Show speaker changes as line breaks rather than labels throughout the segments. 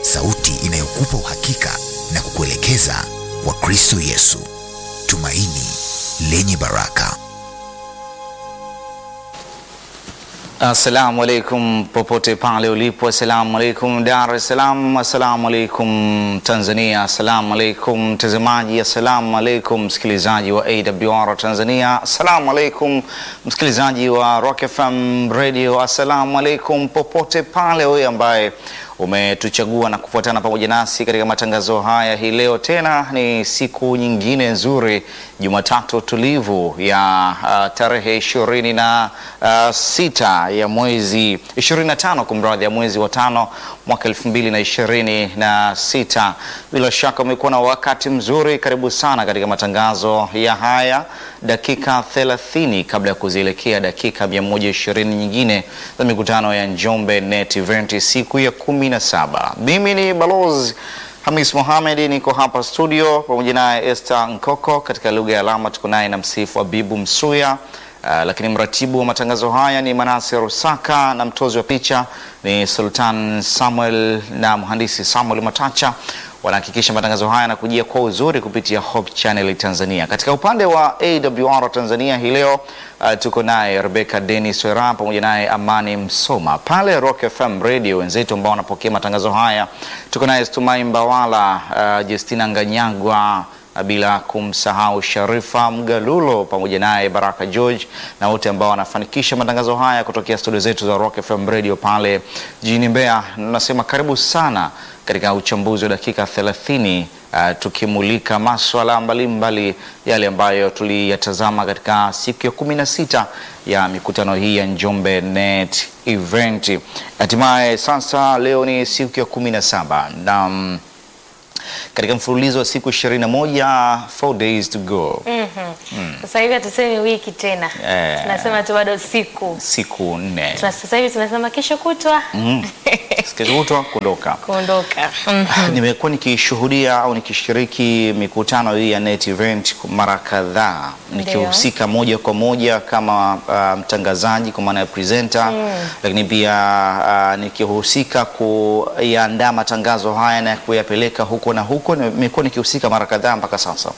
sauti inayokupa uhakika na kukuelekeza kwa Kristo Yesu, tumaini lenye baraka.
Assalamu alaikum popote pale ulipo, assalamu alaikum Dar es Salaam, assalamu alaikum Tanzania, assalamu alaikum mtazamaji, assalamu alaikum msikilizaji wa AWR Tanzania, assalamu alaikum msikilizaji wa Rock FM Radio, assalamu alaikum popote pale wewe ambaye umetuchagua na kufuatana pamoja nasi katika matangazo haya hii leo. Tena ni siku nyingine nzuri, Jumatatu tulivu ya uh, tarehe ishirini na uh, sita ya mwezi 25 kumradhi, ya mwezi wa tano mwaka elfu mbili na ishirini na sita. Bila shaka umekuwa na wakati mzuri. Karibu sana katika matangazo ya haya dakika 30 kabla ya kuzielekea dakika 120 nyingine za mikutano ya Njombe Net Event siku ya 17. Mimi ni Balozi Hamis Mohamed, niko hapa studio pamoja naye Esther Nkoko, katika lugha ya alama tuko naye na msifu Abibu Msuya. Uh, lakini mratibu wa matangazo haya ni Manase Rusaka na mtozi wa picha ni Sultan Samuel na mhandisi Samuel Matacha wanahakikisha matangazo haya yanakujia kwa uzuri kupitia Hope Channel Tanzania. Katika upande wa AWR Tanzania hii leo uh, tuko naye Rebecca Dennis Wera pamoja naye Amani Msoma. Pale Rock FM Radio wenzetu ambao wanapokea matangazo haya tuko naye Stumai Mbawala, uh, Justina Nganyagwa bila kumsahau Sharifa Mgalulo pamoja naye Baraka George na wote ambao wanafanikisha matangazo haya kutokea studio zetu za Rock FM Radio pale jijini Mbeya. Nasema karibu sana katika uchambuzi wa dakika 30 uh, tukimulika maswala mbalimbali yale ambayo tuliyatazama katika siku ya 16 ya mikutano hii ya Njombe Net Event. Hatimaye sasa leo ni siku ya 17 na um, katika mfululizo wa siku 21 4 days to go.
Sasa hivi hatusemi wiki tena,
Eh.
tunasema tu bado siku.
siku nne
Tuna- Sasa hivi tunasema kesho kutwa
kesho kutwa kuondoka.
kuondoka. Mm.
Nimekuwa nikishuhudia au nikishiriki mikutano hii ya Net Event mara kadhaa nikihusika moja kwa moja kama uh, mtangazaji kwa maana ya presenter, lakini pia uh, nikihusika kuyaandaa matangazo haya na kuyapeleka huko na huko. Nimekuwa nikihusika mara kadhaa mpaka sasa.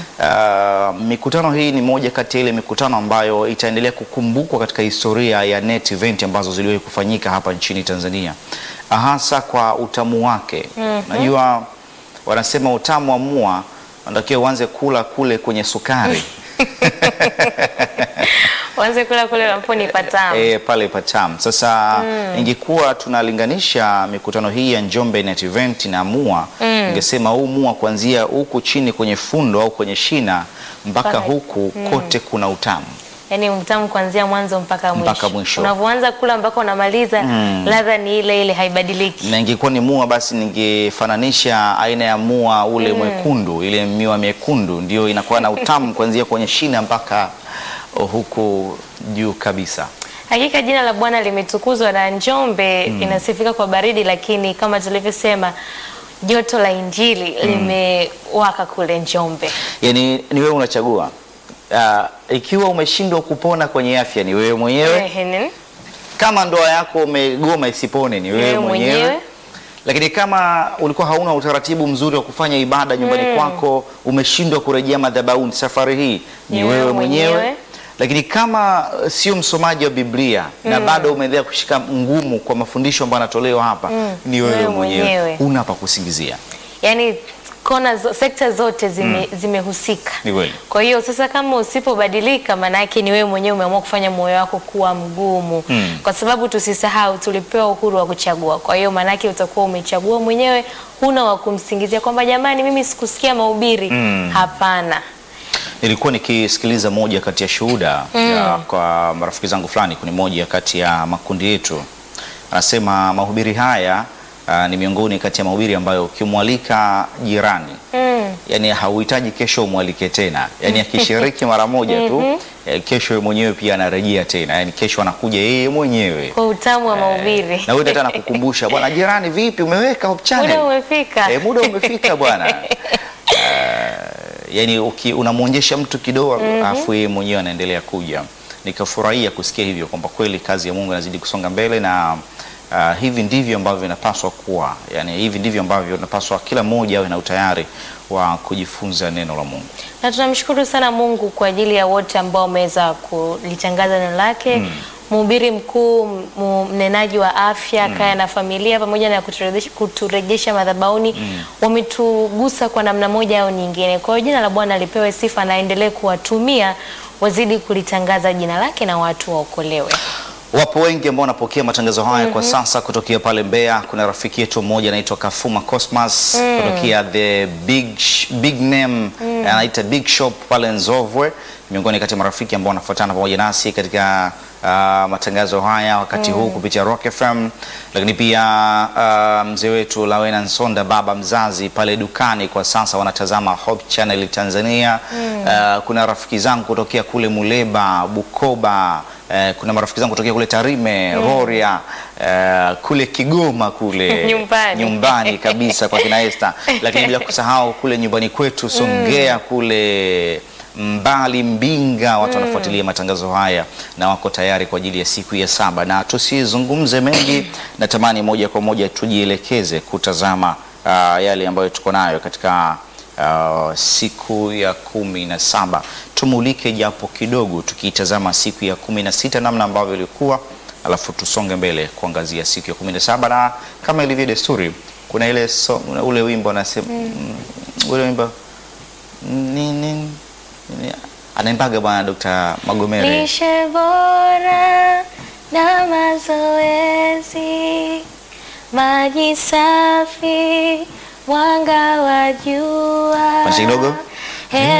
Uh, mikutano hii ni moja kati ya ile mikutano ambayo itaendelea kukumbukwa katika historia ya Net Event ambazo ziliwahi kufanyika hapa nchini Tanzania, hasa kwa utamu wake. Najua wanasema utamu wa mua unatakiwa uanze kula kule kwenye sukari
Wanze kula kule lamponi patamu.
e, pale patam. Sasa ingekuwa tunalinganisha mikutano hii ya Njombe Net Event na mua, ingesema huu mua kuanzia huku chini kwenye fundo au kwenye shina mpaka
Mpaka-
huku kote kuna utamu.
Yaani mtamu kuanzia mwanzo mpaka mwisho.
Mpaka mwisho.
Unavyoanza kula mpaka unamaliza ladha ni ile ile haibadiliki.
na ingekuwa ni mua basi ningefananisha aina ya mua ule mwekundu, ile miwa miekundu ndio inakuwa na utamu kuanzia kwenye shina mpaka huku juu kabisa.
Hakika jina la Bwana limetukuzwa na Njombe inasifika kwa baridi, lakini kama tulivyosema joto la Injili limewaka kule Njombe.
Yani ni wewe unachagua. Uh, ikiwa umeshindwa kupona kwenye afya ni wewe mwenyewe.
Ehe,
Kama ndoa yako umegoma isipone ni wewe
Wewe
mwenyewe.
mwenyewe.
Lakini kama ulikuwa hauna utaratibu mzuri wa kufanya ibada nyumbani kwako, umeshindwa kurejea madhabahuni, safari hii ni wewe mwenyewe. Lakini kama uh, sio msomaji wa Biblia na bado umeendelea kushika ngumu kwa mafundisho ambayo yanatolewa hapa, ni wewe
Wewe
mwenyewe,
mwenyewe.
huna pa kusingizia.
Yaani kona zo, sekta zote zime, zimehusika.
Ni kweli.
Kwa hiyo sasa kama usipobadilika, maana yake ni wewe mwenyewe umeamua kufanya moyo wako kuwa mgumu, kwa sababu tusisahau tulipewa uhuru wa kuchagua. Kwa hiyo maana yake utakuwa umechagua mwenyewe, huna wa kumsingizia kwamba jamani, mimi sikusikia mahubiri. Hapana.
Nilikuwa nikisikiliza moja kati ya shuhuda ya kwa marafiki zangu fulani kwenye moja kati ya makundi yetu, anasema mahubiri haya ah, ni miongoni kati ya mahubiri ambayo ukimwalika jirani
Mm.
yani hauhitaji kesho umwalike tena, yani akishiriki mara moja tu eh, kesho yeye mwenyewe pia anarejea tena, yani kesho anakuja yeye mwenyewe
Kwa utamu wa mahubiri.
na wewe hata nakukumbusha bwana, jirani, vipi, umeweka Hope Channel?
Muda umefika.
Eh, muda umefika bwana. Uh, yani uki- unamwonyesha mtu kidogo alafu yeye mwenyewe anaendelea kuja. Nikafurahia kusikia hivyo kwamba kweli kazi ya Mungu inazidi kusonga mbele na Uh, hivi ndivyo ambavyo inapaswa kuwa, yani hivi ndivyo ambavyo inapaswa kila mmoja awe na utayari wa kujifunza neno la Mungu.
na tunamshukuru sana Mungu kwa ajili ya wote ambao wameweza kulitangaza neno lake. Mhubiri mkuu, mu- mnenaji wa afya, kaya na familia, pamoja na kuturejesha, kuturejesha madhabahuni wametugusa kwa namna moja au nyingine. Kwa hiyo jina la Bwana lipewe sifa na aendelee kuwatumia wazidi kulitangaza jina lake na watu waokolewe.
Wapo wengi ambao wanapokea matangazo haya kwa sasa kutokea pale Mbeya. Kuna rafiki yetu mmoja anaitwa Kafuma Cosmas kutokea the big, sh- big name anaita Big Shop pale Nzovwe, miongoni kati ya marafiki ambao wanafuatana pamoja nasi katika ah, matangazo haya wakati huu kupitia Rock FM, lakini pia ah, mzee wetu Lawena Nsonda, baba mzazi pale dukani kwa sasa wanatazama Hope Channel Tanzania. Ah, kuna rafiki zangu kutokea kule Muleba, Bukoba Eh, kuna marafiki zangu kutokea kule Tarime, Rorya, eh, kule Kigoma kule
Nyumbani.
nyumbani kabisa kwa kina Esther, lakini bila kusahau kule nyumbani kwetu Songea kule mbali Mbinga, watu wanafuatilia matangazo haya na wako tayari kwa ajili ya siku ya saba, na tusizungumze mengi, natamani moja kwa moja tujielekeze kutazama ah, yale ambayo tuko nayo katika Uh, siku ya kumi na saba tumulike japo kidogo, tukiitazama siku ya kumi na sita namna ambavyo ilikuwa, alafu tusonge mbele kuangazia siku ya kumi na saba na kama ilivyo desturi, kuna ile so, ule wimbo anasema mm. ule wimbo ni, ni, ni, anaimbaga bwana Dr. Magomere
Lishe bora na mazoezi, maji safi, mwanga wa jua
Kwanza kidogo.
Hewa